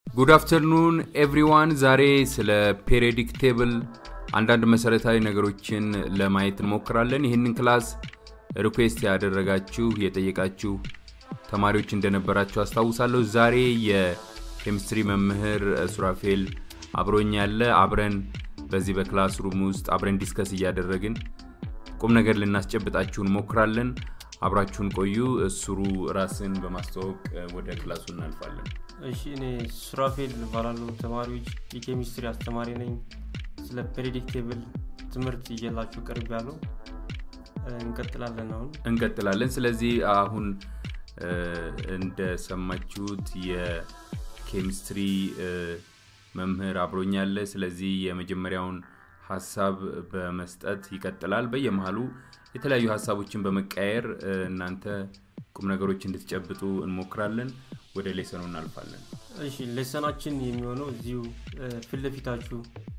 ጉድ አፍተርኑን ኤቭሪዋን። ዛሬ ስለ ፔሪዮዲክ ቴብል አንዳንድ መሰረታዊ ነገሮችን ለማየት እንሞክራለን። ይህንን ክላስ ሪኩዌስት ያደረጋችሁ የጠየቃችሁ ተማሪዎች እንደነበራችሁ አስታውሳለሁ። ዛሬ የኬሚስትሪ መምህር ሱራፌል አብሮኝ ያለ አብረን በዚህ በክላስ ሩም ውስጥ አብረን ዲስከስ እያደረግን ቁም ነገር ልናስጨብጣችሁ እንሞክራለን። አብራችሁን ቆዩ። እሱሩ ራስን በማስተዋወቅ ወደ ክላሱ እናልፋለን። እሺ እኔ ሱራፌል እባላለሁ። ተማሪዎች የኬሚስትሪ አስተማሪ ነኝ። ስለ ፔሪዮዲክ ቴብል ትምህርት ይዤላችሁ ቀርብ ያለው እንቀጥላለን። አሁን እንቀጥላለን። ስለዚህ አሁን እንደሰማችሁት የኬሚስትሪ መምህር አብሮኛለ። ስለዚህ የመጀመሪያውን ሀሳብ በመስጠት ይቀጥላል። በየመሀሉ የተለያዩ ሀሳቦችን በመቀያየር እናንተ ቁም ነገሮች እንድትጨብጡ እንሞክራለን። ወደ ሌሰኑ እናልፋለን። እሺ ሌሰናችን የሚሆነው እዚሁ ፊት ለፊታችሁ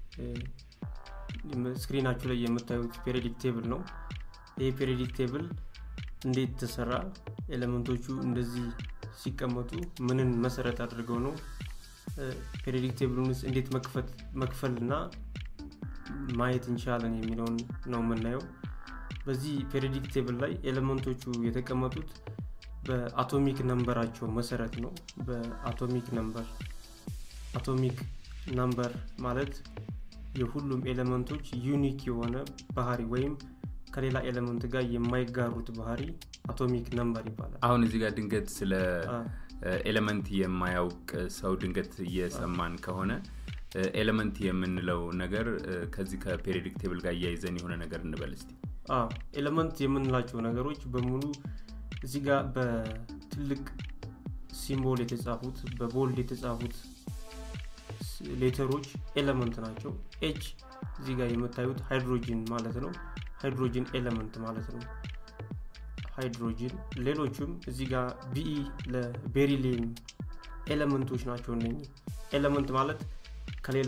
ስክሪናችሁ ላይ የምታዩት ፔሪዮዲክ ቴብል ነው። ይህ ፔሪዮዲክ ቴብል እንዴት ተሰራ፣ ኤሌመንቶቹ እንደዚህ ሲቀመጡ ምንን መሰረት አድርገው ነው ፔሪዮዲክ ቴብሉን ውስጥ እንዴት መክፈል እና ማየት እንችላለን የሚለውን ነው የምናየው። በዚህ ፔሪዮዲክ ቴብል ላይ ኤሌመንቶቹ የተቀመጡት በአቶሚክ ነምበራቸው መሰረት ነው። በአቶሚክ ነምበር አቶሚክ ነምበር ማለት የሁሉም ኤሌመንቶች ዩኒክ የሆነ ባህሪ ወይም ከሌላ ኤሌመንት ጋር የማይጋሩት ባህሪ አቶሚክ ነምበር ይባላል። አሁን እዚህ ጋር ድንገት ስለ ኤሌመንት የማያውቅ ሰው ድንገት እየሰማን ከሆነ ኤሌመንት የምንለው ነገር ከዚህ ከፔሪዮዲክ ቴብል ጋር እያይዘን የሆነ ነገር እንበል እስቲ። ኤሌመንት የምንላቸው ነገሮች በሙሉ እዚህ ጋር በትልቅ ሲምቦል የተጻፉት በቦልድ የተጻፉት ሌተሮች ኤሌመንት ናቸው። ኤች እዚህ ጋር የምታዩት ሃይድሮጂን ማለት ነው። ሃይድሮጂን ኤሌመንት ማለት ነው። ሃይድሮጂን ሌሎቹም እዚህ ጋር ቢኢ ለቤሪሊየም ኤሌመንቶች ናቸው። እነ ኤሌመንት ማለት ከሌላ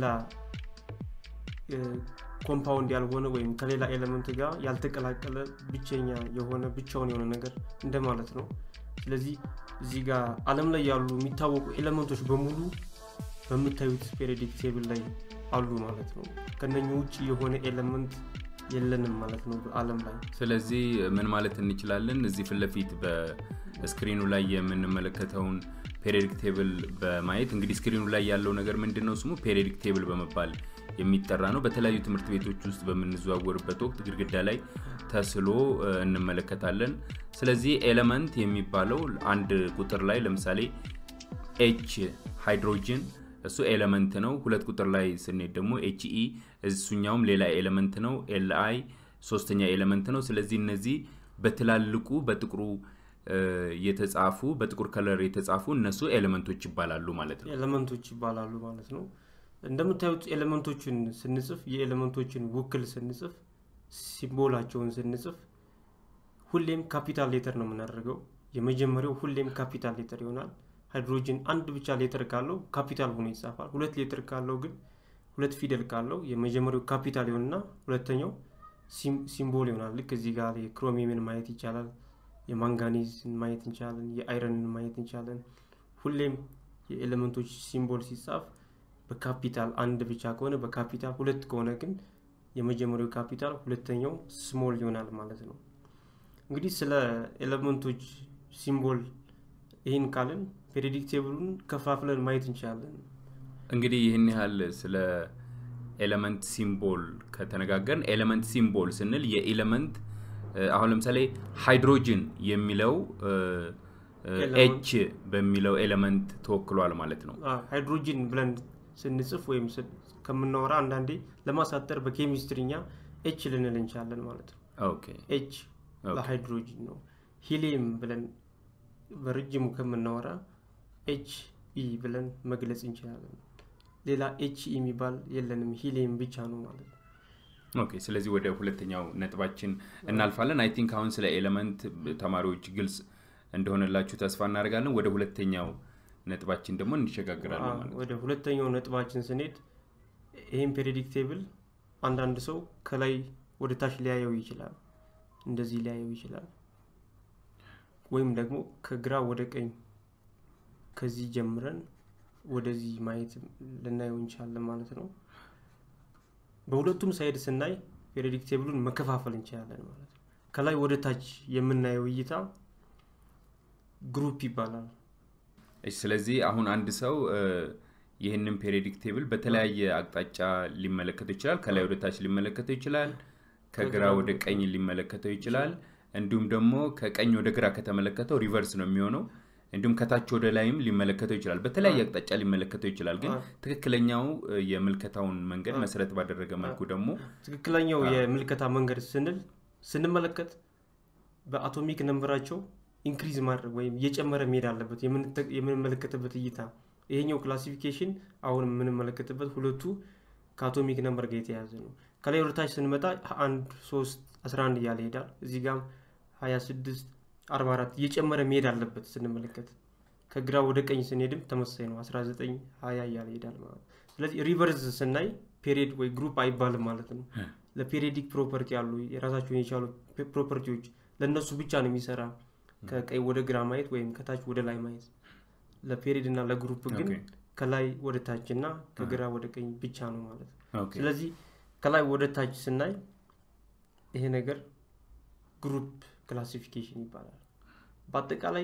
ኮምፓውንድ ያልሆነ ወይም ከሌላ ኤሌመንት ጋር ያልተቀላቀለ ብቸኛ የሆነ ብቻውን የሆነ ነገር እንደማለት ነው። ስለዚህ እዚህ ጋር አለም ላይ ያሉ የሚታወቁ ኤሌመንቶች በሙሉ በምታዩት ፔሪዮዲክ ቴብል ላይ አሉ ማለት ነው። ከነኙ ውጭ የሆነ ኤሌመንት የለንም ማለት ነው አለም ላይ። ስለዚህ ምን ማለት እንችላለን? እዚህ ፊት ለፊት በስክሪኑ ላይ የምንመለከተውን ፔሪዮዲክ ቴብል በማየት እንግዲህ ስክሪኑ ላይ ያለው ነገር ምንድን ነው? ስሙ ፔሪዮዲክ ቴብል በመባል የሚጠራ ነው። በተለያዩ ትምህርት ቤቶች ውስጥ በምንዘዋወርበት ወቅት ግድግዳ ላይ ተስሎ እንመለከታለን። ስለዚህ ኤሌመንት የሚባለው አንድ ቁጥር ላይ ለምሳሌ ኤች ሃይድሮጅን እሱ ኤሌመንት ነው። ሁለት ቁጥር ላይ ስንሄድ ደግሞ ኤች ኢ እሱኛውም ሌላ ኤሌመንት ነው። ኤል አይ ሶስተኛ ኤሌመንት ነው። ስለዚህ እነዚህ በትላልቁ በጥቁሩ የተጻፉ በጥቁር ከለር የተጻፉ እነሱ ኤሌመንቶች ይባላሉ ማለት ነው። ኤሌመንቶች ይባላሉ ማለት ነው። እንደምታዩት ኤሌመንቶችን ስንጽፍ የኤሌመንቶችን ውክል ስንጽፍ ሲምቦላቸውን ስንጽፍ ሁሌም ካፒታል ሌተር ነው የምናደርገው። የመጀመሪያው ሁሌም ካፒታል ሌተር ይሆናል። ሃይድሮጅን አንድ ብቻ ሌተር ካለው ካፒታል ሆኖ ይጻፋል። ሁለት ሌተር ካለው ግን ሁለት ፊደል ካለው የመጀመሪያው ካፒታል ይሆንና ሁለተኛው ሲምቦል ይሆናል። ልክ እዚህ ጋር የክሮሚየምን ማየት ይቻላል። የማንጋኒዝን ማየት እንችላለን። የአይረንን ማየት እንችላለን። ሁሌም የኤሌመንቶች ሲምቦል ሲጻፍ በካፒታል አንድ ብቻ ከሆነ በካፒታል ሁለት ከሆነ ግን የመጀመሪያው ካፒታል ሁለተኛው ስሞል ይሆናል ማለት ነው። እንግዲህ ስለ ኤሌመንቶች ሲምቦል ይህን ካልን ፔሪዮዲክ ቴብሉን ከፋፍለን ማየት እንችላለን። እንግዲህ ይህን ያህል ስለ ኤሌመንት ሲምቦል ከተነጋገርን ኤሌመንት ሲምቦል ስንል የኤሌመንት አሁን ለምሳሌ ሃይድሮጅን የሚለው ኤች በሚለው ኤሌመንት ተወክሏል ማለት ነው። ሃይድሮጂን ብለን ስንጽፍ ወይም ከምናወራ አንዳንዴ ለማሳጠር በኬሚስትሪኛ ኤች ልንል እንችላለን ማለት ነው። ኤች ለሃይድሮጂን ነው። ሂሊየም ብለን በረጅሙ ከምናወራ ኤች ኢ ብለን መግለጽ እንችላለን። ሌላ ኤች ኢ የሚባል የለንም፣ ሂሊየም ብቻ ነው ማለት ነው። ኦኬ ስለዚህ ወደ ሁለተኛው ነጥባችን እናልፋለን። አይ ቲንክ አሁን ስለ ኤሌመንት ተማሪዎች ግልጽ እንደሆነላችሁ ተስፋ እናደርጋለን። ወደ ሁለተኛው ነጥባችን ደግሞ እንሸጋግራለን ማለት ወደ ሁለተኛው ነጥባችን ስንሄድ ይህም ፔሪዮዲክ ቴብል አንዳንድ ሰው ከላይ ወደ ታች ሊያየው ይችላል፣ እንደዚህ ሊያየው ይችላል። ወይም ደግሞ ከግራ ወደ ቀኝ ከዚህ ጀምረን ወደዚህ ማየት ልናየው እንችላለን ማለት ነው በሁለቱም ሳይድ ስናይ ፔሪዮዲክ ቴብሉን መከፋፈል እንችላለን ማለት ነው ከላይ ወደ ታች የምናየው እይታ ግሩፕ ይባላል እሺ ስለዚህ አሁን አንድ ሰው እ፣ ይህንን ፔሪዮዲክ ቴብል በተለያየ አቅጣጫ ሊመለከተው ይችላል ከላይ ወደ ታች ሊመለከተው ይችላል ከግራ ወደ ቀኝ ሊመለከተው ይችላል እንዲሁም ደግሞ ከቀኝ ወደ ግራ ከተመለከተው ሪቨርስ ነው የሚሆነው እንዲሁም ከታች ወደ ላይም ሊመለከተው ይችላል በተለያየ አቅጣጫ ሊመለከተው ይችላል ግን አዎ። ትክክለኛው እ፣ የምልከታውን መንገድ መሰረት ባደረገ መልኩ ደግሞ ትክክለኛው የምልከታ መንገድ ስንል ስንመለከት በአቶሚክ ነንበራቸው ኢንክሪዝ ማድረግ ወይም እየጨመረ መሄድ አለበት የምንተ- የምንመለከትበት እይታ ይሄኛው ክላሲፊኬሽን አሁን የምንመለከትበት ሁለቱ ከአቶሚክ ነንበር ጋር የተያያዘ ነው ከላይ ወደ ታች ስንመጣ አንድ ሶስት 11 እያለ ይሄዳል እዚህ ጋም 26 44 እየጨመረ መሄድ አለበት ስንመለከት ከግራ ወደ ቀኝ ስንሄድም ተመሳሳይ ነው 19 20 እያለ ይሄዳል ማለት ነው ስለዚህ ሪቨርስ ስናይ ፔሪድ ወይ ግሩፕ አይባልም ማለት ነው ለፔሪዲክ ፕሮፐርቲ ያሉ የራሳቸውን የቻሉ ፔ- ፕሮፐርቲዎች ለእነሱ ብቻ ነው የሚሰራ ከቀኝ ወደ ግራ ማየት ወይም ከታች ወደ ላይ ማየት ለፔሪድ እና ለግሩፕ ግን ኦኬ። ከላይ ወደ ታች እና ከግራ ወደ ቀኝ ብቻ ነው ማለት ነው ኦኬ። ስለዚህ ከላይ ወደ ታች ስናይ ይሄ ነገር ግሩፕ ክላሲፊኬሽን ይባላል በአጠቃላይ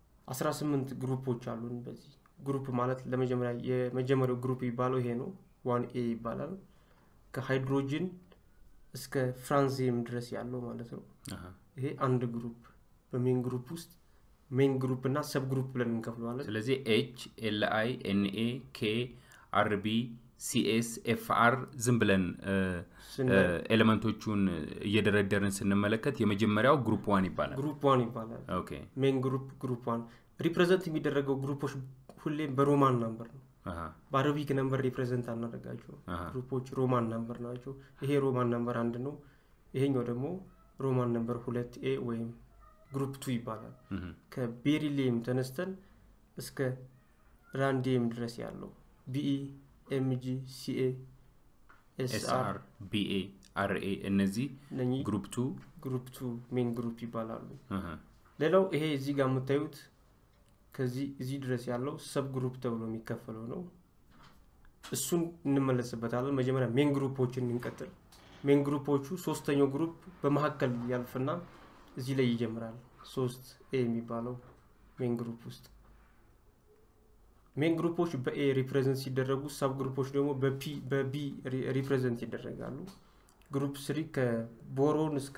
18 ግሩፖች አሉን በዚህ ግሩፕ ማለት ለመጀመሪያ የመጀመሪያው ግሩፕ የሚባለው ይሄ ነው ዋን ኤ ይባላል ከሃይድሮጅን እስከ ፍራንዚየም ድረስ ያለው ማለት ነው አሃ። ይሄ አንድ ግሩፕ በሜን ግሩፕ ውስጥ ሜን ግሩፕ እና ሰብ ግሩፕ ብለን እንከፍለዋለን ስለዚህ ኤች ኤል አይ ኤንኤ ኬ አርቢ ሲኤስ ኤፍ አር ዝም ብለን እ፣ ስናይ እ፣ ኤሌመንቶቹን እየደረደርን ስንመለከት የመጀመሪያው ግሩፕ ዋን ይባላል ግሩፕ ዋን ይባላል ኦኬ ሜን ግሩፕ ግሩፕ ዋን ሪፕሬዘንት የሚደረገው ግሩፖች ሁሌም በሮማን ነምበር ነው አሃ፣ በአረቢክ ነምበር ሪፕሬዘንት አናደርጋቸው አሃ። ግሩፖች ሮማን ነምበር ናቸው ይሄ ሮማን ነምበር አንድ ነው ይሄኛው ደግሞ ሮማን ነምበር ሁለት ኤ ወይም ግሩፕ ቱ ይባላል እህ፣ ከቤሪሊየም ተነስተን እስከ ራንዲየም ድረስ ያለው ቢኢ ኤምጂ ሲኤ ኤስአር ኤስአር ቢኤ አርኤ እነዚህ እነኚህ ግሩፕ ቱ ግሩፕ ቱ ሜን ግሩፕ ይባላሉ እህ፣ ሌላው ይሄ እዚህ ጋር የምታዩት ከዚህ እዚህ ድረስ ያለው ሰብ ግሩፕ ተብሎ የሚከፈለው ነው እሱን እንመለስበታለን መጀመሪያ ሜን ግሩፖችን እንቀጥል ሜን ግሩፖቹ ሶስተኛው ግሩፕ በመካከል ያልፍና እዚህ ላይ ይጀምራል ሶስት ኤ የሚባለው ሜን ግሩፕ ውስጥ ሜን ግሩፖች በኤ ሪፕሬዘንት ሲደረጉ ሰብ ግሩፖች ደግሞ በፒ በቢ ሪፕሬዘንት ይደረጋሉ ግሩፕ ስሪ ከቦሮን እስከ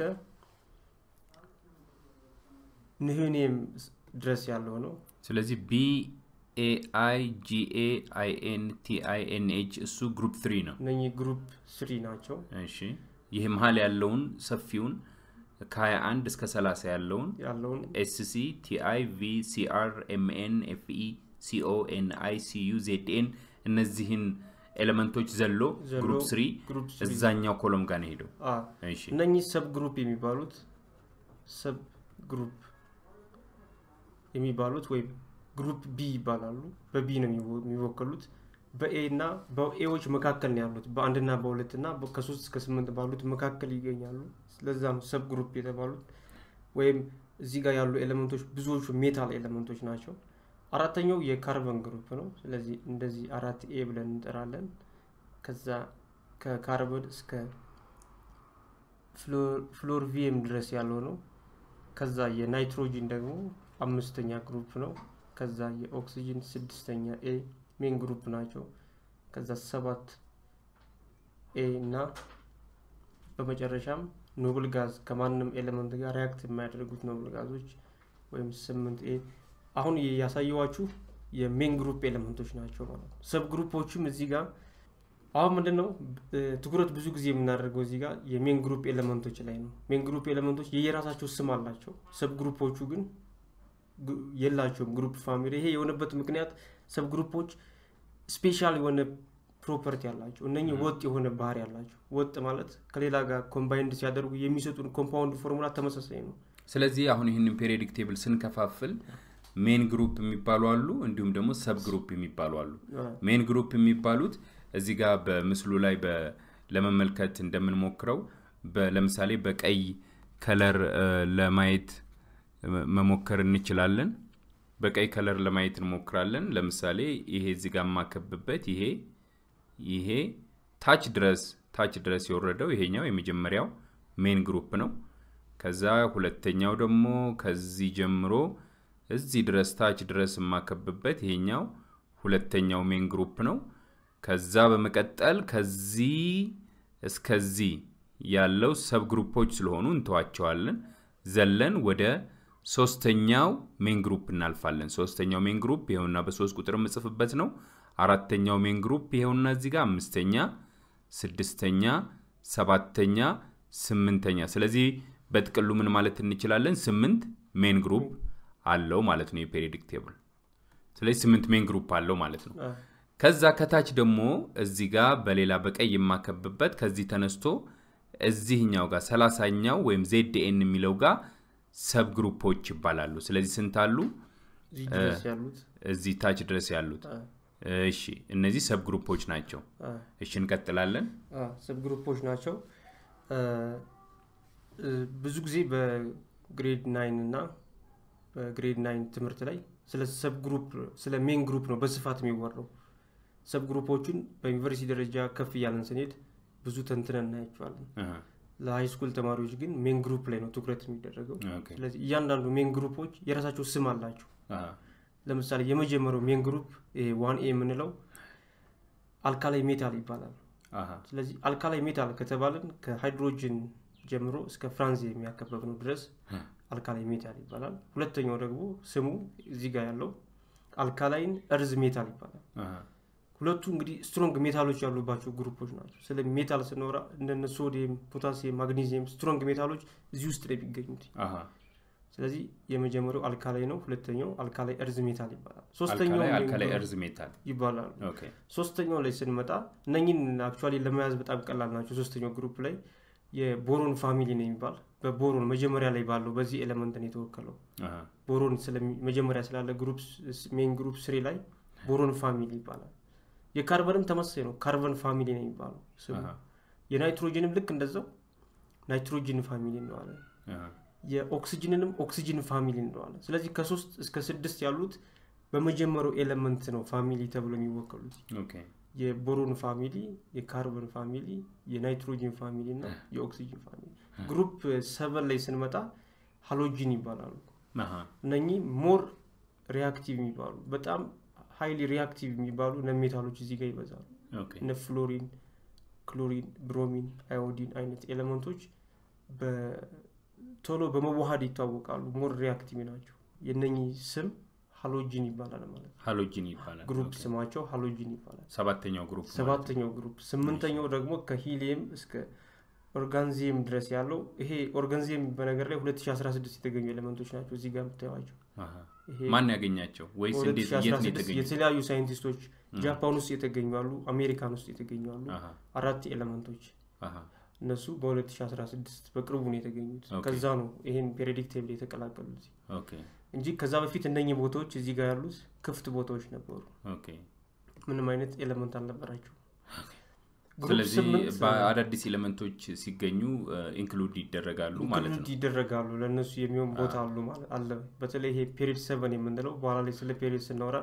ንህኒየም ድረስ ያለው ነው ስለዚህ ቢ ኤ አይ ጂ ኤ አይ ኤን ቲ አይ ኤን ኤች እሱ ግሩፕ ትሪ ነው እነኚህ ግሩፕ ስሪ ናቸው እሺ ይህ መሀል ያለውን ሰፊውን ከ21 እስከ 30 ያለውን ያለውን ኤስሲ ቲአይ ቪ ሲአር ኤምኤን ኤፍኢ ሲኦ ኤን አይ ሲዩ ዜድኤን እነዚህን ኤሌመንቶች ዘሎ ዘሎ ግሩፕ ስሪ ግሩፕ ስሪ እዛኛው ኮሎም ጋር ነው ሄደው አ እሺ እነኚህ ሰብ ግሩፕ የሚባሉት ሰብ ግሩፕ የሚባሉት ወይም ግሩፕ ቢ ይባላሉ በቢ ነው የሚወ- የሚወከሉት በኤ እና በኤዎች መካከል ነው ያሉት በአንድና በሁለት እና በ- ከሶስት እስከ ስምንት ባሉት መካከል ይገኛሉ ስለዛ ነው ሰብ ግሩፕ የተባሉት ወይም እዚህ ጋር ያሉ ኤሌመንቶች ብዙዎቹ ሜታል ኤሌመንቶች ናቸው አራተኛው የካርበን ግሩፕ ነው ስለዚህ እንደዚህ አራት ኤ ብለን እንጠራለን ከዛ ከካርበን እስከ ፍሎርቪየም ድረስ ያለው ነው ከዛ የናይትሮጂን ደግሞ አምስተኛ ግሩፕ ነው ከዛ የኦክሲጅን ስድስተኛ ኤ ሜን ግሩፕ ናቸው ከዛ ሰባት ኤ እና በመጨረሻም ኖብል ጋዝ ከማንም ኤሌመንት ጋር ሪያክት የማያደርጉት ኖብል ጋዞች ወይም ስምንት ኤ አሁን ያሳየዋችሁ የሜን ግሩፕ ኤሌመንቶች ናቸው ማለት ነው ሰብ ግሩፖችም እዚህ ጋር አሁን ምንድን ነው እ፣ ትኩረት ብዙ ጊዜ የምናደርገው እዚህ ጋር የሜን ግሩፕ ኤሌመንቶች ላይ ነው ሜን ግሩፕ ኤሌመንቶች የየራሳቸው ስም አላቸው ሰብ ግሩፖቹ ግን ግ- የላቸውም ግሩፕ ፋሚሊ ይሄ የሆነበት ምክንያት ሰብ ግሩፖች ስፔሻል የሆነ ፕሮፐርቲ አላቸው እነኚህ ወጥ የሆነ ባህሪ ያላቸው ወጥ ማለት ከሌላ ጋር ኮምባይንድ ሲያደርጉ የሚሰጡን ኮምፓውንድ ፎርሙላ ተመሳሳይ ነው ስለዚህ አሁን ይህንን ፔሪዮዲክ ቴብል ስንከፋፍል ሜን ግሩፕ የሚባሉ አሉ እንዲሁም ደግሞ ሰብ ግሩፕ የሚባሉ አሉ ሜን ግሩፕ የሚባሉት እዚህ ጋር በምስሉ ላይ በ- ለመመልከት እንደምንሞክረው በ- ለምሳሌ በቀይ ከለር እ፣ ለማየት እ፣ መሞከር እንችላለን በቀይ ከለር ለማየት እንሞክራለን። ለምሳሌ ይሄ እዚህ ጋር የማከብበት ይሄ ይሄ ታች ድረስ ታች ድረስ የወረደው ይሄኛው የመጀመሪያው ሜን ግሩፕ ነው። ከዛ ሁለተኛው ደግሞ ከዚህ ጀምሮ እዚህ ድረስ ታች ድረስ የማከብበት ይሄኛው ሁለተኛው ሜን ግሩፕ ነው። ከዛ በመቀጠል ከዚህ እስከዚህ ያለው ሰብ ግሩፖች ስለሆኑ እንተዋቸዋለን። ዘለን ወደ ሶስተኛው ሜን ግሩፕ እናልፋለን። ሶስተኛው ሜን ግሩፕ ይኸውና በሶስት ቁጥር የምጽፍበት ነው። አራተኛው ሜን ግሩፕ ይኸውና እዚህ ጋር አምስተኛ፣ ስድስተኛ፣ ሰባተኛ፣ ስምንተኛ። ስለዚህ በጥቅሉ ምን ማለት እንችላለን? ስምንት ሜን ግሩፕ አለው ማለት ነው የፔሪዮዲክ ቴብል። ስለዚህ ስምንት ሜን ግሩፕ አለው ማለት ነው። ከዛ ከታች ደግሞ እዚህ ጋር በሌላ በቀይ የማከብበት ከዚህ ተነስቶ እዚህኛው ጋር ሰላሳኛው ወይም ዜድኤን የሚለው ጋር ሰብ ግሩፖች ይባላሉ። ስለዚህ ስንት አሉ? እዚህ ድረስ ያሉት እዚህ ታች ድረስ ያሉት። እሺ እነዚህ ሰብ ግሩፖች ናቸው። እሺ እንቀጥላለን። ሰብ ግሩፖች ናቸው። ብዙ ጊዜ በግሬድ ናይን እና በግሬድ ናይን ትምህርት ላይ ስለ ሰብ ግሩፕ ስለ ሜን ግሩፕ ነው በስፋት የሚወራው። ሰብ ግሩፖቹን በዩኒቨርሲቲ ደረጃ ከፍ እያለን ስንሄድ ብዙ ተንትነን እናያቸዋለን። ለሃይ ስኩል ተማሪዎች ግን ሜን ግሩፕ ላይ ነው ትኩረት የሚደረገው። ስለዚህ እያንዳንዱ ሜን ግሩፖች የራሳቸው ስም አላቸው። ለምሳሌ የመጀመሪያው ሜን ግሩፕ ዋን ኤ የምንለው አልካላይ ሜታል ይባላል። ስለዚህ አልካላይ ሜታል ከተባልን ከሃይድሮጅን ጀምሮ እስከ ፍራንዝ የሚያከበብ ነው ድረስ አልካላይ ሜታል ይባላል። ሁለተኛው ደግሞ ስሙ እዚህ ጋር ያለው አልካላይን እርዝ ሜታል ይባላል። ሁለቱ እንግዲህ ስትሮንግ ሜታሎች ያሉባቸው ግሩፖች ናቸው። ስለ ሜታል ስንወራ እንደነ ሶዲየም፣ ፖታሲየም፣ ማግኔዚየም ስትሮንግ ሜታሎች እዚህ ውስጥ ነው የሚገኙት። ስለዚህ የመጀመሪያው አልካላይ ነው። ሁለተኛው አልካላይ እርዝ ሜታል ይባላል። ሶስተኛው አልካላይ እርዝ ሜታል ይባላሉ። ሶስተኛው ላይ ስንመጣ እነኝን አክቹዋሊ ለመያዝ በጣም ቀላል ናቸው። ሶስተኛው ግሩፕ ላይ የቦሮን ፋሚሊ ነው የሚባል በቦሮን መጀመሪያ ላይ ባለው በዚህ ኤሌመንት ነው የተወከለው። ቦሮን መጀመሪያ ስላለ ግሩፕ ሜን ግሩፕ ስሪ ላይ ቦሮን ፋሚሊ ይባላል። የካርበንም ተመሳሳይ ነው። ካርበን ፋሚሊ ነው የሚባለው ስሙ። የናይትሮጅንም ልክ እንደዛው ናይትሮጅን ፋሚሊ እንለዋለን። የኦክሲጅንንም ኦክሲጅን ፋሚሊ እንለዋለን። ስለዚህ ከሶስት እስከ ስድስት ያሉት በመጀመሪያው ኤሌመንት ነው ፋሚሊ ተብሎ የሚወከሉት። የቦሮን ፋሚሊ፣ የካርበን ፋሚሊ፣ የናይትሮጂን ፋሚሊ እና የኦክሲጅን ፋሚሊ። ግሩፕ ሰቨን ላይ ስንመጣ ሃሎጂን ይባላሉ። እነኚህ ሞር ሪያክቲቭ የሚባሉ በጣም ሀይሊ ሪያክቲቭ የሚባሉ ነሜታሎች እዚህ ጋር ይበዛሉ። እነ ፍሎሪን፣ ክሎሪን፣ ብሮሚን፣ አዮዲን አይነት ኤሌመንቶች ቶሎ በመዋሃድ ይታወቃሉ። ሞር ሪያክቲቭ ናቸው። የነኚህ ስም ሃሎጂን ይባላል ማለት ነው። ሃሎጂን ይባላል። ግሩፕ ስማቸው ሃሎጂን ይባላል። ሰባተኛው ግሩፕ ሰባተኛው ግሩፕ። ስምንተኛው ደግሞ ከሂሊየም እስከ ኦርጋንዚየም ድረስ ያለው ይሄ ኦርጋንዚየም በነገር ላይ 2016 የተገኙ ኤሌመንቶች ናቸው። እዚህ ጋር የምታዩቸው ማን ያገኛቸው ወይስ እንዴት የት ነው የተገኙ? የተለያዩ ሳይንቲስቶች ጃፓን ውስጥ የተገኙ አሉ፣ አሜሪካን ውስጥ የተገኙ አሉ። አራት ኤሌመንቶች እነሱ በ2016 በቅርቡ ነው የተገኙት። ከዛ ነው ይሄን ፔሪዮዲክ ቴብል የተቀላቀሉት እንጂ ከዛ በፊት እነኚህ ቦታዎች እዚህ ጋር ያሉት ክፍት ቦታዎች ነበሩ። ምንም አይነት ኤሌመንት አልነበራቸው። ስለዚህ በአዳዲስ ኤሌመንቶች ሲገኙ ኢንክሉድ ይደረጋሉ ማለት ነው። ይደረጋሉ ለእነሱ የሚሆን ቦታ አሉ ማለት አለ። በተለይ ይሄ ፔሪድ ሰቨን የምንለው በኋላ ላይ ስለ ፔሪድ ስናወራ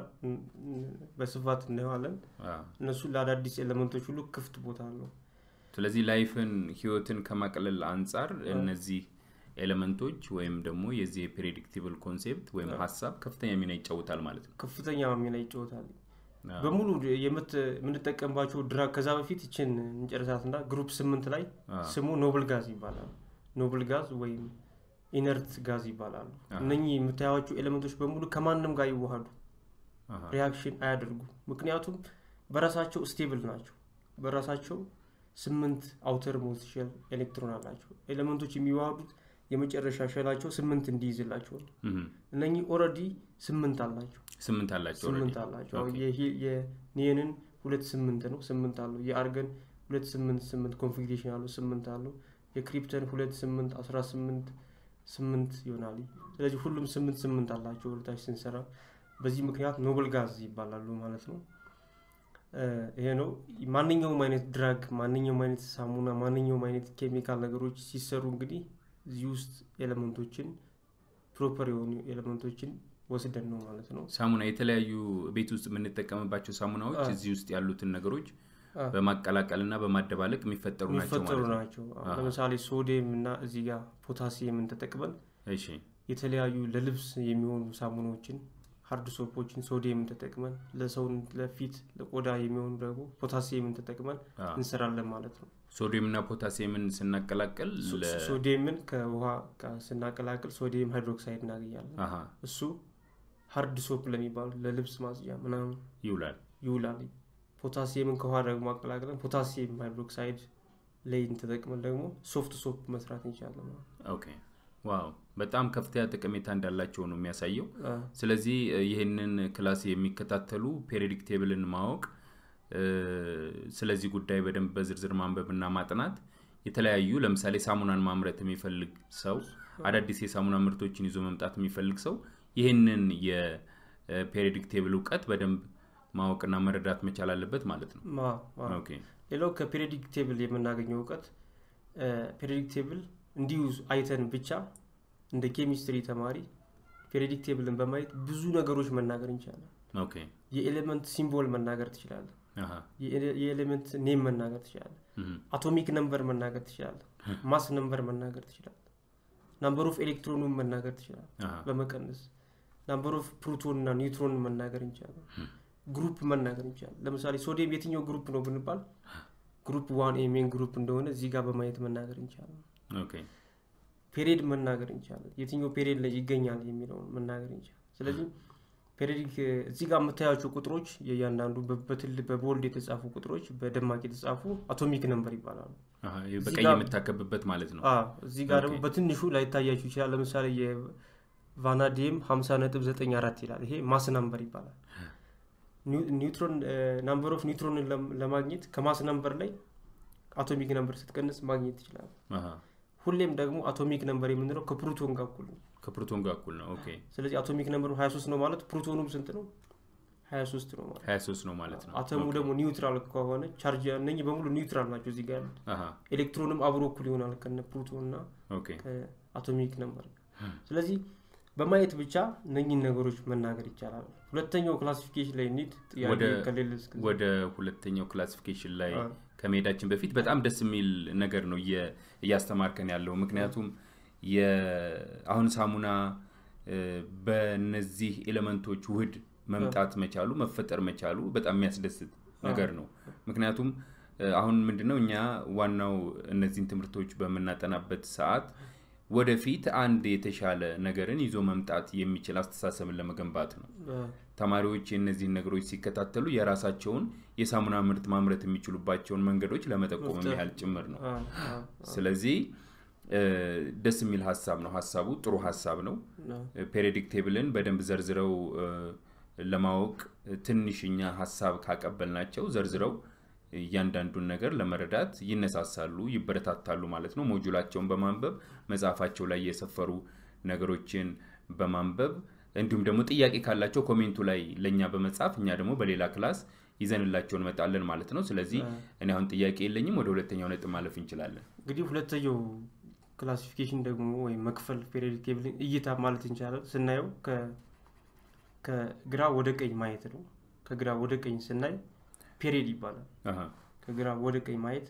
በስፋት እናየዋለን። እነሱ ለአዳዲስ ኤሌመንቶች ሁሉ ክፍት ቦታ አለው። ስለዚህ ላይፍን ህይወትን ከማቅለል አንጻር እነዚህ ኤሌመንቶች ወይም ደግሞ የዚህ የፕሬዲክቲብል ኮንሴፕት ወይም ሀሳብ ከፍተኛ ሚና ይጫወታል ማለት ነው። ከፍተኛ ሚና ይጫወታል። በሙሉ የምንጠቀምባቸው ድራግ ከዛ በፊት ይችን እንጨርሳትና ግሩፕ ስምንት ላይ ስሙ ኖብል ጋዝ ይባላል። ኖብል ጋዝ ወይም ኢነርት ጋዝ ይባላሉ። እነኚህ የምታያቸው ኤሌመንቶች በሙሉ ከማንም ጋር ይዋሃዱ ሪያክሽን አያደርጉ። ምክንያቱም በራሳቸው ስቴብል ናቸው። በራሳቸው ስምንት አውተር ሞስት ሼል ኤሌክትሮን አላቸው። ኤሌመንቶች የሚዋሃዱት የመጨረሻ ሸላቸው ስምንት እንዲይዝላቸው ነው። እነኚህ ኦልሬዲ ስምንት አላቸው ስምንት አላቸው ስምንት አላቸው። የኒየንን ሁለት ስምንት ነው ስምንት አለው። የአርገን ሁለት ስምንት ስምንት ኮንፊግሬሽን አለው ስምንት አለው። የክሪፕተን ሁለት ስምንት አስራ ስምንት ስምንት ይሆናል። ስለዚህ ሁሉም ስምንት ስምንት አላቸው ወደታች ስንሰራ። በዚህ ምክንያት ኖብል ጋዝ ይባላሉ ማለት ነው። ይሄ ነው። ማንኛውም አይነት ድራግ፣ ማንኛውም አይነት ሳሙና፣ ማንኛውም አይነት ኬሚካል ነገሮች ሲሰሩ እንግዲህ እዚህ ውስጥ ኤሌመንቶችን ፕሮፐር የሆኑ ኤሌመንቶችን ወስደን ነው ማለት ነው ሳሙና የተለያዩ ቤት ውስጥ የምንጠቀምባቸው ሳሙናዎች እዚህ ውስጥ ያሉትን ነገሮች በማቀላቀልና በማደባለቅ የሚፈጠሩ ናቸው የሚፈጠሩ ማለት ነው ናቸው አሁን ለምሳሌ ሶዲየም እና እዚህ ጋር ፖታሲየምን ተጠቅመን እሺ የተለያዩ ለልብስ የሚሆኑ ሳሙናዎችን ሀርድ ሶፖችን ሶዲየምን ተጠቅመን ለሰውን ለፊት ለቆዳ የሚሆኑ ደግሞ ፖታሲየምን ተጠቅመን አዎ። እንሰራለን ማለት ነው ሶዲየም እና ፖታሲየምን ስናቀላቀል ሶ- ለ- ሶዲየምን ከውሃ ጋር ስናቀላቅል ሶዲየም ሃይድሮክሳይድ እናገኛለን አሃ እሱ ሀርድ ሶፕ ለሚባሉ ለልብስ ማጽጃ ምናምን ይውላል ይውላል ፖታሲየምን ከውሃ ደግሞ አቀላቅለን ፖታሲየም ሃይድሮክሳይድ ላይን ተጠቅመን ደግሞ ሶፍት ሶፕ መስራት እንችላለን ማለት ነው። ኦኬ ዋው በጣም ከፍተኛ ጠቀሜታ እንዳላቸው ነው የሚያሳየው አ፣ ስለዚህ እ፣ ይህንን ክላስ የሚከታተሉ ፔሪዮዲክ ቴብልን ማወቅ እ፣ ስለዚህ ጉዳይ በደንብ በዝርዝር ማንበብና ማጥናት የተለያዩ ለምሳሌ ሳሙናን ማምረት የሚፈልግ ሰው አዳዲስ የሳሙና ምርቶችን ይዞ መምጣት የሚፈልግ ሰው ይህንን የፔሪዮዲክ ቴብል እውቀት በደንብ ማወቅና መረዳት መቻል አለበት ማለት ነው ማ- ማ- ኦኬ ሌላው ከፔሪዮዲክ ቴብል የምናገኘው እውቀት ፔሪዮዲክ ቴብል እንዲሁ አይተን ብቻ እንደ ኬሚስትሪ ተማሪ ፔሪዮዲክ ቴብልን በማየት ብዙ ነገሮች መናገር እንችላለን ኦኬ የኤሌመንት ሲምቦል መናገር ትችላለን አሃ የኤሌ- የኤሌመንት ኔም መናገር ትችላለን እም፣ አቶሚክ ነምበር መናገር ትችላለህ ማስ ነምበር መናገር ትችላለህ ናምበር ኦፍ ኤሌክትሮኑን መናገር ትችላለህ አሃ በመቀነስ ናምበር ኦፍ ፕሮቶን እና ኒውትሮን መናገር እንችላለን ግሩፕ መናገር እንችላለን ለምሳሌ ሶዲየም የትኛው ግሩፕ ነው ብንባል ግሩፕ ዋን ኤ ሜን ግሩፕ እንደሆነ እዚህ ጋር በማየት መናገር እንችላለን ኦኬ ፔሪድ መናገር እንችላለን የትኛው ፔሪድ ላይ ይገኛል የሚለውን መናገር እንችላለን ስለዚህ ፔሪዲክ እዚህ ጋር የምታያቸው ቁጥሮች የእያንዳንዱ በ- በትል በቦልድ የተጻፉ ቁጥሮች በደማቅ የተጻፉ አቶሚክ ነምበር ይባላሉ አሃ፣ ይህ እዚህ በቀይ ጋር- የምታከብበት ማለት ነው አዎ፣ እዚህ ጋር ደግሞ ኦኬ። በትንሹ ላይታያችሁ ይችላል ለምሳሌ የቫናዲየም 50.94 ይላል ይሄ ማስ ነምበር ይባላል ኒው- ኒውትሮን ናምበር ኦፍ ኒውትሮንን ለም- ለማግኘት ከማስ ነምበር ላይ አቶሚክ ነምበር ስትቀንስ ማግኘት ይችላል አሃ፣ ሁሌም ደግሞ አቶሚክ ነምበር የምንለው ከፕሮቶን ጋር እኩል ነው ከፕሮቶን ጋር እኩል ነው ኦኬ ስለዚህ አቶሚክ ነምበሩ 23 ነው ማለት ፕሮቶኑም ስንት ነው 23 ነው ማለት 23 ነው ማለት ነው አተሙ ኦኬ። ደግሞ ኒውትራል ከሆነ ቻርጅ እነኚህ በሙሉ ኒውትራል ናቸው እዚህ ጋር ያሉት አሃ፣ ኤሌክትሮንም አብሮ እኩል ይሆናል ከነ ፕሮቶን እና ኦኬ ከአቶሚክ ነምበር ስለዚህ በማየት ብቻ እነኚህን ነገሮች መናገር ይቻላል ሁለተኛው ክላሲፊኬሽን ላይ ኒድ ጥያቄ ወደ- ከሌለ እስከ ወደ ሁለተኛው ክላሲፊኬሽን ላይ አዎ። ከመሄዳችን በፊት በጣም ደስ የሚል ነገር ነው እየ- እያስተማርከን ያለው ምክንያቱም የ- አሁን ሳሙና እ፣ በእነዚህ ኤሌመንቶች ውህድ መምጣት መቻሉ መፈጠር መቻሉ በጣም የሚያስደስት ነገር ነው ምክንያቱም እ፣ አሁን ምንድነው እኛ ዋናው እነዚህን ትምህርቶች በምናጠናበት ሰዓት ወደፊት አንድ የተሻለ ነገርን ይዞ መምጣት የሚችል አስተሳሰብን ለመገንባት ነው አ፣ ተማሪዎች የእነዚህን ነገሮች ሲከታተሉ የራሳቸውን የሳሙና ምርት ማምረት የሚችሉባቸውን መንገዶች ለመጠቆም መፍጠር። ያህል ጭምር ነው አ፣ አ፣ ስለዚህ እ፣ ደስ የሚል ሀሳብ ነው ሀሳቡ ጥሩ ሀሳብ ነው አ፣ ፔሪዮዲክ ቴብልን በደንብ ዘርዝረው እ፣ ለማወቅ ትንሽኛ ሀሳብ ካቀበልናቸው ዘርዝረው እያንዳንዱን ነገር ለመረዳት ይነሳሳሉ ይበረታታሉ ማለት ነው ሞጁላቸውን በማንበብ መጽሐፋቸው ላይ የሰፈሩ ነገሮችን በማንበብ እንዲሁም ደግሞ ጥያቄ ካላቸው ኮሜንቱ ላይ ለእኛ በመጻፍ እኛ ደግሞ በሌላ ክላስ ይዘንላቸው እንመጣለን ማለት ነው ስለዚህ እኔ አሁን ጥያቄ የለኝም ወደ ሁለተኛው ነጥብ ማለፍ እንችላለን እንግዲህ ሁለተኛው ክላሲፊኬሽን ደግሞ ወይም መክፈል ፔሪዮዲክ ቴብልን እይታ ማለት እንችላለን ስናየው ከ- ከግራ ወደ ቀኝ ማየት ነው ከግራ ወደ ቀኝ ስናይ ፔሪድ ይባላል አሃ፣ ከግራ ወደ ቀኝ ማየት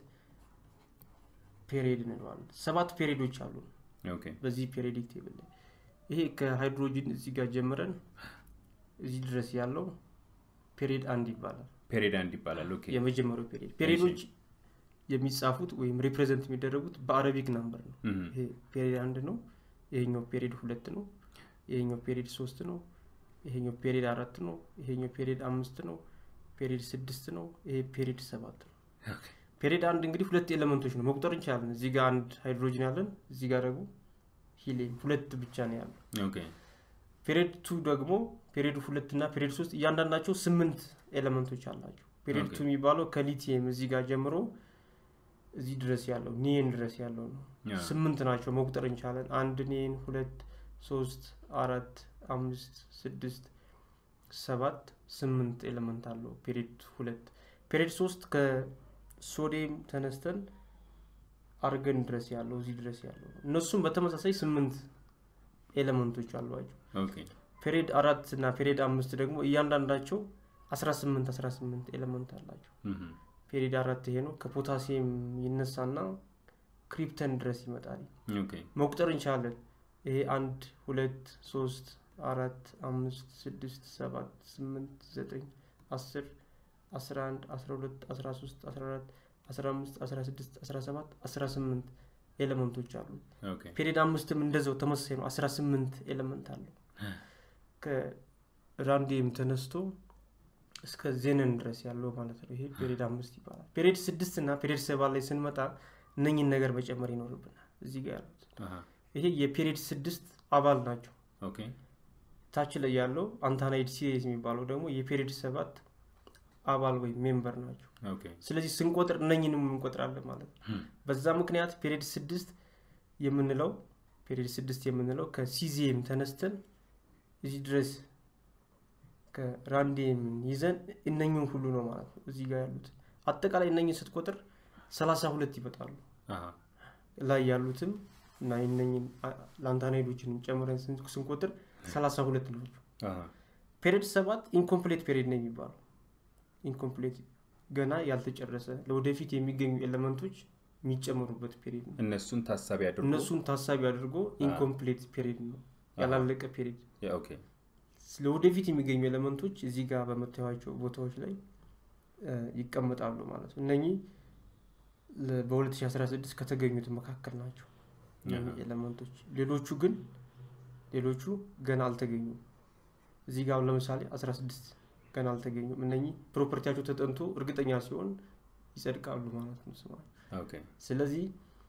ፔሪድ እንለዋለን ሰባት ፔሪዶች አሉ ኦኬ በዚህ ፔሪዮዲክ ቴብል ላይ ይሄ ከሃይድሮጂን እዚህ ጋር ጀምረን እዚህ ድረስ ያለው ፔሪድ አንድ ይባላል ፔሪድ አንድ ይባላል ኦኬ የመጀመሪያው ፔሪድ ፔሪዶች የሚጻፉት ወይም ሪፕሬዘንት የሚደረጉት በአረቢክ ናምበር ነው እህ፣ ይሄ ፔሪድ አንድ ነው ይሄኛው ፔሪድ ሁለት ነው ይሄኛው ፔሪድ ሶስት ነው ይሄኛው ፔሪድ አራት ነው ይሄኛው ፔሪድ አምስት ነው ፔሪድ ስድስት ነው ይሄ ፔሪድ ሰባት ነው ኦኬ፣ ፔሪድ አንድ እንግዲህ ሁለት ኤሌመንቶች ነው መቁጠር እንችላለን እዚህ ጋር አንድ ሃይድሮጅን ያለን እዚህ ጋር ደግሞ ሂሊየም ሁለት ብቻ ነው ያለው ኦኬ ፔሪድ ቱ ደግሞ ፔሪድ ሁለት እና ፔሪድ ሶስት እያንዳንዳቸው ስምንት ኤሌመንቶች አላቸው ፔሪድ ኦኬ። ቱ የሚባለው ከሊቲየም እዚህ ጋር ጀምሮ እዚህ ድረስ ያለው ኒየን ድረስ ያለው ነው ያ፣ ስምንት ናቸው መቁጠር እንቻለን አንድ ኒየን ሁለት ሶስት አራት አምስት ስድስት ሰባት ስምንት ኤሌመንት አለው ፔሪድ ሁለት ፔሪድ ሶስት ከሶዲየም ተነስተን አርገን ድረስ ያለው እዚህ ድረስ ያለው ነው እነሱም በተመሳሳይ ስምንት ኤሌመንቶች አሏቸው ኦኬ ፔሪድ አራት እና ፔሪድ አምስት ደግሞ እያንዳንዳቸው 18 18 ኤሌመንት አላቸው። እህ፣ ፔሪድ አራት ይሄ ነው። ከፖታሲየም ይነሳና ክሪፕተን ድረስ ይመጣል። ኦኬ መቁጠር እንችላለን። ይሄ አንድ ሁለት ሶስት አራት አምስት ስድስት ሰባት ስምንት ዘጠኝ አስር አስራ አንድ አስራ ሁለት አስራ ሶስት አስራ አራት አስራ አምስት አስራ ስድስት አስራ ሰባት አስራ ስምንት ኤሌመንቶች አሉ። ኦኬ ፔሪድ አምስትም እንደዛው ተመሳሳይ ነው። አስራ ስምንት ኤሌመንት አለው። ከራንዲየም ተነስቶ እስከ ዜነን ድረስ ያለው ማለት ነው። ይሄ ፔሪድ አምስት ይባላል። ፔሪድ ስድስት እና ፔሪድ ሰባት ላይ ስንመጣ እነኝን ነገር መጨመር ይኖርብናል። እዚህ ጋር ያሉት አሃ፣ ይሄ የፔሪድ ስድስት አባል ናቸው። ኦኬ ታች ላይ ያለው አንታናይድ ሲሪስ የሚባለው ደግሞ የፔሪድ ሰባት አባል ወይም ሜምበር ናቸው። ኦኬ ስለዚህ ስንቆጥር እነኝንም እንቆጥራለን ማለት ነው። እም፣ በዛ ምክንያት ፔሪድ ስድስት የምንለው ፔሪድ ስድስት የምንለው ከሲዚየም ተነስተን እዚህ ድረስ ከራንዲየም ይዘን እነኝን ሁሉ ነው ማለት ነው። እዚህ ጋር ያሉት አጠቃላይ እነኝን ስትቆጥር ሰላሳ ሁለት ይመጣሉ። አሃ፣ ላይ ያሉትም እና እነኝን ላንታናይዶችን ጨምረን ስን- ስንቆጥር ሰላሳ ሁለት ናቸው። አሃ፣ ፔሪድ ሰባት ኢንኮምፕሌት ፔሪድ ነው የሚባለው። ኢንኮምፕሌት ገና ያልተጨረሰ ለወደፊት የሚገኙ ኤሌመንቶች የሚጨመሩበት ፔሪድ ነው። እነሱን ታሳቢ አድርጎ እነሱን ታሳቢ አድርጎ ኢንኮምፕሌት ፔሪድ ነው ያላለቀ ፔሪድ። ያ፣ ኦኬ ለወደፊት የሚገኙ ኤሌመንቶች እዚህ ጋር በምታዩቸው ቦታዎች ላይ እ፣ ይቀመጣሉ ማለት ነው። እነኚህ ለ- በ2016 ከተገኙት መካከል ናቸው እነኚህ ኤሌመንቶች። ሌሎቹ ግን ሌሎቹ ገና አልተገኙም። እዚህ ጋር አሁን ለምሳሌ 16 ገና አልተገኙም። እነኚህ ፕሮፐርቲያቸው ተጠንቶ እርግጠኛ ሲሆን ይጸድቃሉ ማለት ነው ስማቸው። ኦኬ ስለዚህ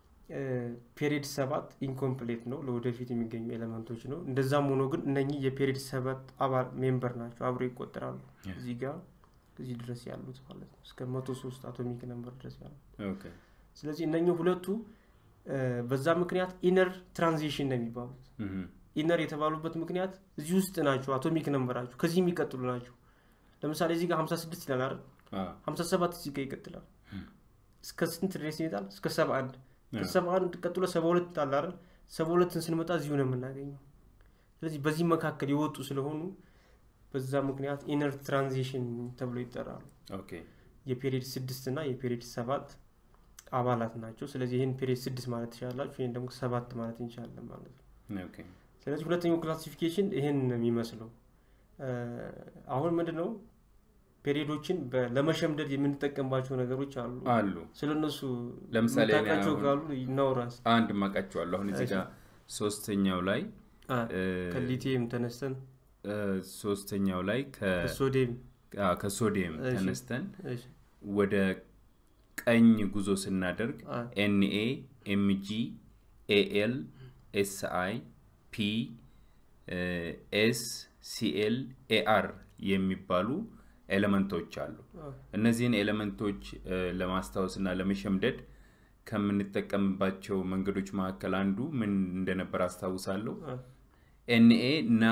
ፔሪድ ሰባት ኢንኮምፕሌት ነው፣ ለወደፊት የሚገኙ ኤሌመንቶች ነው። እንደዛም ሆኖ ግን እነኚህ የፔሪድ ሰባት አባል ሜምበር ናቸው፣ አብረው ይቆጠራሉ። Yeah. እዚህ ጋር እዚህ ድረስ ያሉት ማለት ነው እስከ መቶ ሶስት አቶሚክ ነምበር ድረስ ያሉት። ኦኬ ስለዚህ እነኚህ ሁለቱ እ፣ በዛ ምክንያት ኢነር ትራንዚሽን ነው የሚባሉት። እህ፣ ኢነር የተባሉበት ምክንያት እዚህ ውስጥ ናቸው፣ አቶሚክ ነምበራቸው ከዚህ የሚቀጥሉ ናቸው። ለምሳሌ እዚህ ጋር 56 ይላል አይደል? አዎ፣ 57 እዚህ ጋር ይቀጥላል። እስከ ስንት ድረስ ይሄዳል? እስከ 71 አዎ። ከ71 ቀጥሎ 72 አለ አይደል? 72ን ስንመጣ እዚሁ ነው የምናገኘው። ስለዚህ በዚህ መካከል የወጡ ስለሆኑ በዛ ምክንያት ኢነር ትራንዚሽን ተብሎ ይጠራሉ። ኦኬ የፔሪድ ስድስት እና የፔሪድ ሰባት አባላት ናቸው። ስለዚህ ይህን ፔሪድ ስድስት ማለት ትችላላችሁ፣ ይህን ደግሞ ሰባት ማለት እንችላለን ማለት ነው። ኦኬ ስለዚህ ሁለተኛው ክላሲፊኬሽን ይህን ነው የሚመስለው። እ፣ አሁን ምንድን ነው ፔሪዶችን በ- ለመሸምደድ የምንጠቀምባቸው ነገሮች አሉ። አሉ ስለ እነሱ ለምሳሌ እኔ የምታውቃቸው አሁን- ካሉ ይናውራስ አንድ ማቃቸዋለሁ አሁን እዚህ እሺ። ጋር ሶስተኛው ላይ እ፣ ከሊቲየም ተነስተን እ፣ ሶስተኛው ላይ ከ- ከሶዲየም አ፣ ከሶዲየም እሺ። ተነስተን እሺ፣ ወደ ቀኝ ጉዞ ስናደርግ አ፣ ኤንኤ ኤምጂ ኤኤል ኤስአይ ፒ ኤስ ሲኤል ኤአር የሚባሉ ኤሌመንቶች አሉ አ፣ እነዚህን ኤሌመንቶች እ፣ ለማስታወስ እና ለመሸምደድ ከምንጠቀምባቸው መንገዶች መካከል አንዱ ምን እንደነበር አስታውሳለሁ አ፣ ኤንኤ ና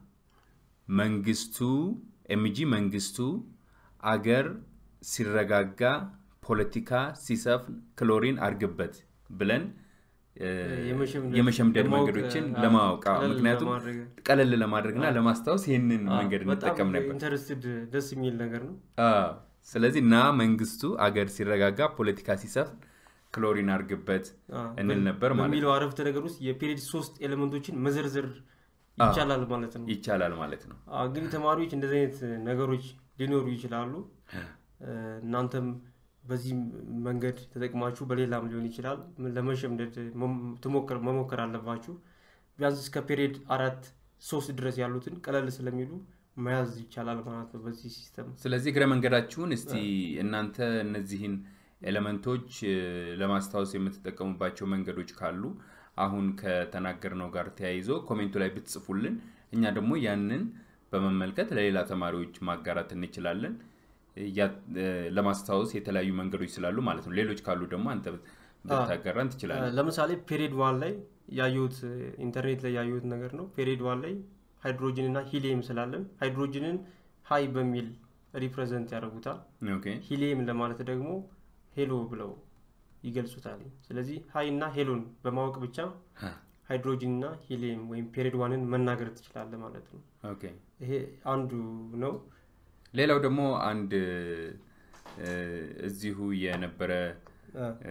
መንግስቱ ኤምጂ መንግስቱ አገር ሲረጋጋ ፖለቲካ ሲሰፍን ክሎሪን አርግበት ብለን እ፣ የመሸምደድ- የመሸምደድ ለማወቅ፣ መንገዶችን አ፣ ለማወቅ አዎ፣ ቀለል ምክንያቱም ለማድረግ። ቀለል ለማድረግና አ፣ ለማስታወስ ይህንን አ፣ መንገድ በጣም እንጠቀም ነበር ኢንተረስትድ ደስ የሚል ነገር ነው። አዎ። ስለዚህ ና መንግስቱ አገር ሲረጋጋ ፖለቲካ ሲሰፍን ክሎሪን አርግበት አ፣ እንል በ- ነበር ማለት በሚለው አረፍተ ነገር ውስጥ የፔሪድ ሶስት ኤሌመንቶችን መዘርዘር ይቻላል ማለት ነው። ይቻላል ማለት ነው አ፣ እንግዲህ ተማሪዎች እንደዚህ አይነት ነገሮች ሊኖሩ ይችላሉ። እ፣ እናንተም በዚህ መንገድ ተጠቅማችሁ በሌላም ሊሆን ይችላል ለመሸምደድ መም- ትሞክር መሞከር አለባችሁ። ቢያንስ እስከ ፔሪድ አራት ሶስት ድረስ ያሉትን ቀለል ስለሚሉ መያዝ ይቻላል ማለት ነው በዚህ ሲስተም። ስለዚህ እግረ መንገዳችሁን እስቲ እናንተ እነዚህን ኤሌመንቶች እ፣ ለማስታወስ የምትጠቀሙባቸው መንገዶች ካሉ አሁን ከተናገርነው ጋር ተያይዞ ኮሜንቱ ላይ ብትጽፉልን እኛ ደግሞ ያንን በመመልከት ለሌላ ተማሪዎች ማጋራት እንችላለን ያ- እ፣ ለማስታወስ የተለያዩ መንገዶች ስላሉ ማለት ነው ሌሎች ካሉ ደግሞ አንተ ብታጋራን ትችላለን ለምሳሌ ፔሪድ ዋን ላይ ያየሁት ኢንተርኔት ላይ ያየሁት ነገር ነው። ፔሪድ ዋን ላይ ሃይድሮጅን እና ሂሊየም ስላለን ሃይድሮጅንን ሀይ በሚል ሪፕሬዘንት ያደርጉታል። ኦኬ ሂሊየም ለማለት ደግሞ ሄሎ ብለው ይገልጹታል። ስለዚህ ሀይ እና ሄሎን በማወቅ ብቻ ሃይድሮጂን እና ሂሊየም ወይም ፔሪድ ዋንን መናገር ትችላለህ ማለት ነው ኦኬ ይሄ አንዱ ነው ሌላው ደግሞ አንድ እ፣ እዚሁ የነበረ አ፣ እ፣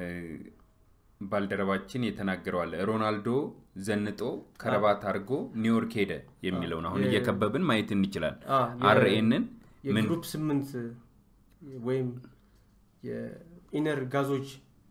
ባልደረባችን የተናገረዋል ሮናልዶ ዘንጦ ከረባት አድርጎ ኒውዮርክ ሄደ የሚለውን አሁን የ- እየከበብን ማየት እንችላል አ፣ የ- አርኤንን ምን የግሩፕ ስምንት ወይም የኢነር ጋዞች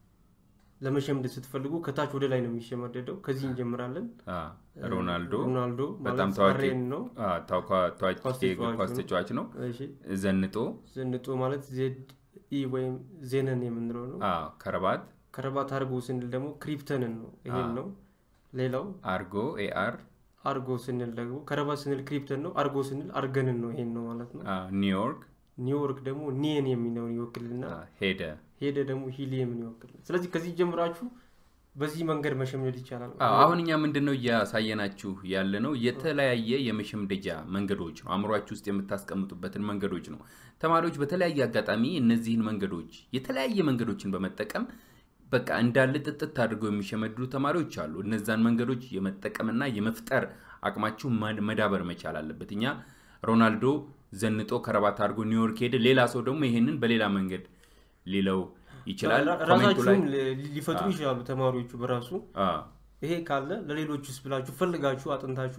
ለመሸምደድ ስትፈልጉ ከታች ወደ ላይ ነው የሚሸመደደው ከዚህ እንጀምራለን አ፣ ሮናልዶ ሮናልዶ በጣም ማለት ታዋቂ አሬን ነው አ፣ ታዋ- ታዋቂ ኳስ የእግር ተጫዋች ኳስ ነው። ተጫዋች ነው እሺ ዘንጦ ዘንጦ ማለት ዜድ ኢ ወይም ዜነን የምንለው ነው አ፣ ከረባት ከረባት አርጎ ስንል ደግሞ ክሪፕተንን ነው ይሄን ነው ሌላው አርጎ ኤአር አርጎ ስንል ደግሞ ከረባት ስንል ክሪፕተን ነው አርጎ ስንል አርገንን ነው ይሄን ነው ማለት ነው አ፣ ኒውዮርክ ኒውዮርክ ደግሞ ኒየን የሚለውን ይወክልና አ፣ ሄደ ሄደ ደግሞ ሂሊየምን ይወክል ስለዚህ ከዚህ ጀምራችሁ በዚህ መንገድ መሸምደድ ይቻላል አዎ፣ አሁን እኛ ምንድን ነው እያሳየናችሁ ያለ ነው የተለያየ የመሸምደጃ መንገዶች ነው አእምሯችሁ ውስጥ የምታስቀምጡበትን መንገዶች ነው ተማሪዎች በተለያየ አጋጣሚ እነዚህን መንገዶች የተለያየ መንገዶችን በመጠቀም በቃ እንዳለ ጥጥት አድርገው የሚሸመድዱ ተማሪዎች አሉ እነዛን መንገዶች የመጠቀምና የመፍጠር አቅማችሁ ማ- መዳበር መቻል አለበት እኛ ሮናልዶ ዘንጦ ከረባት አድርጎ ኒውዮርክ ሄደ ሌላ ሰው ደግሞ ይሄንን በሌላ መንገድ ሊለው ይችላል ራ- ኮሜንቱ ላይ ራሳችሁም ሊ- ሊፈጥሩ ይችላሉ ተማሪዎቹ በራሱ አዎ፣ ይሄ ካለ ለሌሎች ውስጥ ብላችሁ ፈልጋችሁ አጥንታችሁ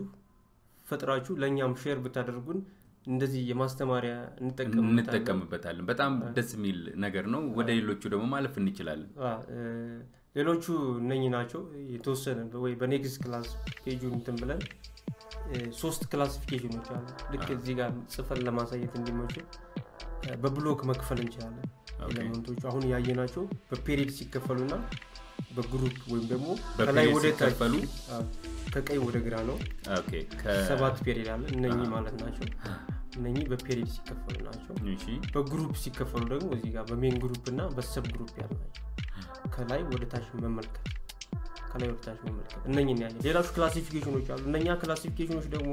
ፈጥራችሁ ለእኛም ሼር ብታደርጉን እንደዚህ የማስተማሪያ እንጠቀምበታለን እንጠቀምበታለን በጣም ደስ የሚል ነገር ነው ወደ ሌሎቹ ደግሞ ማለፍ እንችላለን አ፣ እ፣ ሌሎቹ እነኚህ ናቸው የተወሰነ ወይ በኔክስት ክላስ ፔጁን እንትን ብለን እ፣ ሶስት ክላሲፊኬሽኖች አሉ ልክ እዚህ ጋር ጽፈን ለማሳየት እንዲመችል እ፣ በብሎክ መክፈል እንችላለን ኦኬ። ኤሌመንቶቹ አሁን ያየናቸው በፔሪድ ሲከፈሉና በግሩፕ ወይም ደግሞ በፔሪድ ከላይ ወደ ታች ሲከፈሉ? አ፣ ከቀኝ ወደ ግራ ነው ኦኬ ከ- ሰባት ፔሪድ አለ እነኚህ ማለት ናቸው እነኚህ በፔሪድ ሲከፈሉ ናቸው እሺ በግሩፕ ሲከፈሉ ደግሞ እዚህ ጋር በሜን ግሩፕ እና በሰብ ግሩፕ ያሉ ናቸው ከላይ ወደ ታች መመልከት ከላይ ወደ ታች መመልከት እነኝን ያለ ሌሎች ክላሲፊኬሽኖች አሉ እነኛ ክላሲፊኬሽኖች ደግሞ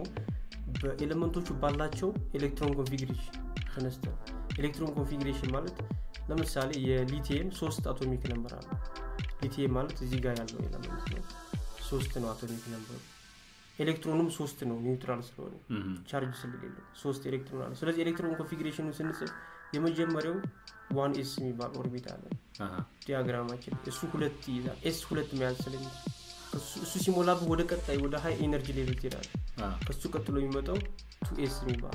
በኤሌመንቶቹ ባላቸው ኤሌክትሮን ኮንፊግሬሽን ተነስተ ኤሌክትሮን ኮንፊግሬሽን ማለት ለምሳሌ የሊቲየም ሶስት አቶሚክ ነምበር አለ ሊቲየም ማለት እዚህ ጋር ያለው ኤሌመንት ነው ሶስት ነው አቶሚክ ነምበሩ ኤሌክትሮኑም ሶስት ነው ኒውትራል ስለሆነ እም፣ ቻርጅ ስለሌለው ሶስት ኤሌክትሮን አለ ስለዚህ ኤሌክትሮን ኮንፊግሬሽኑ ስንጽፍ የመጀመሪያው ዋን ኤስ የሚባል ኦርቢት አለ አሃ፣ ዲያግራማችን እሱ ሁለት ይይዛል ኤስ ሁለት መያዝ ስለሚችል እሱ- እሱ ሲሞላብህ ወደ ቀጣይ ወደ ሀይ ኤነርጂ ሌቭል ትሄዳል አ፣ ከሱ ቀጥሎ የሚመጣው ቱ ኤስ የሚባል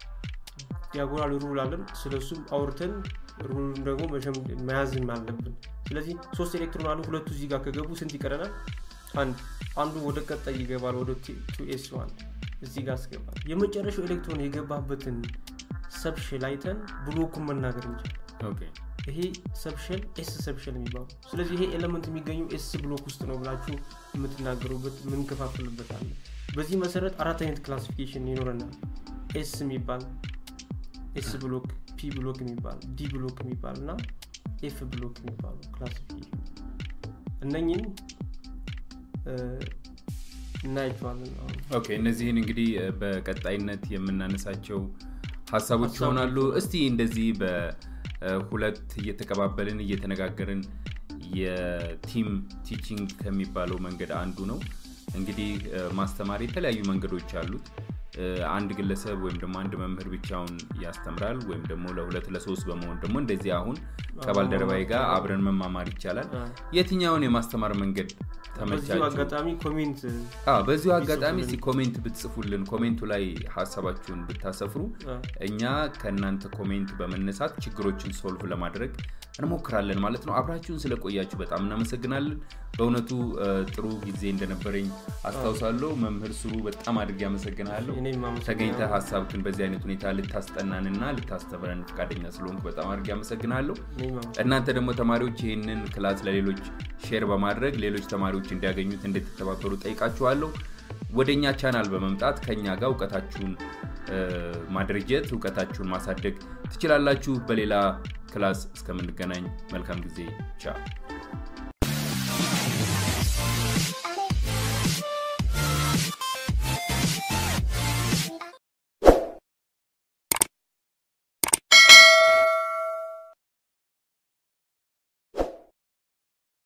ዲያጎናል ሩል አለን ስለሱም አውርተን ሩሉን ደግሞ መሸም- መያዝም አለብን ስለዚህ ሶስት ኤሌክትሮን አሉ ሁለቱ እዚህ ጋር ከገቡ ስንት ይቀረናል አንድ አንዱ ወደ ቀጣይ ይገባል ወደ ቱ ኤስ ዋን እዚህ ጋር አስገባል የመጨረሻው ኤሌክትሮን የገባበትን ሰብሽል አይተን ብሎኩን መናገር እንችላል ኦኬ ይሄ ሰብሸል ኤስ ሰብሸል የሚባሉ ስለዚህ ይሄ ኤለመንት የሚገኘው ኤስ ብሎክ ውስጥ ነው ብላችሁ የምትናገሩበት የምንከፋፍልበት አለ በዚህ መሰረት አራት አይነት ክላሲፊኬሽን ይኖረናል ኤስ የሚባል ኤስ ብሎክ ፒ ብሎክ የሚባል ዲ ብሎክ የሚባል እና ኤፍ ብሎክ የሚባሉ ክላሲፊኬሽን እነኝን እ፣ እናያቸዋለን አሁን ኦኬ እነዚህን እንግዲህ እ፣ በቀጣይነት የምናነሳቸው ሀሳቦች ሀሳቦች ይሆናሉ እስቲ እንደዚህ በሁለት እየተቀባበልን እየተነጋገርን የቲም ቲቺንግ ከሚባለው መንገድ አንዱ ነው እንግዲህ እ፣ ማስተማር የተለያዩ መንገዶች አሉት እ፣ አንድ ግለሰብ ወይም ደግሞ አንድ መምህር ብቻውን ያስተምራል ወይም ደግሞ ለሁለት ለሶስት በመሆን ደግሞ እንደዚህ አሁን ከባልደረባዬ ጋር አብረን መማማር ይቻላል አ፣ የትኛውን የማስተማር መንገድ በዚሁ ተመቻችሁ አጋጣሚ ኮሜንት አዎ በዚሁ አጋጣሚ ቢጽፉልን። እስኪ ኮሜንት ብትጽፉልን ኮሜንቱ ላይ ሀሳባችሁን ብታሰፍሩ አ፣ እኛ ከእናንተ ኮሜንት በመነሳት ችግሮችን ሶልቭ ለማድረግ እንሞክራለን ማለት ነው አብራችሁን ስለቆያችሁ በጣም እናመሰግናለን በእውነቱ እ፣ ጥሩ ጊዜ እንደነበረኝ አስታውሳለሁ መምህር ስሩ በጣም አድርጌ አመሰግናለሁ እኔም አመሰግናለሁ። ተገኝተ ሀሳብክን በዚህ አይነት ሁኔታ ልታስጠናንና ልታስተምረን ፈቃደኛ ስለሆንኩ በጣም አድርጌ አመሰግናለሁ እኔም አመሰግናለሁ። እናንተ ደግሞ ተማሪዎች ይህንን ክላስ ለሌሎች ሼር በማድረግ ሌሎች ተማሪዎች እንዲያገኙት እንድትተባበሩ ጠይቃችኋለሁ ወደ እኛ ቻናል በመምጣት ከኛ ጋር እውቀታችሁን እ፣ ማድረጀት እውቀታችሁን ማሳደግ ትችላላችሁ በሌላ ክላስ እስከምንገናኝ መልካም ጊዜ ቻው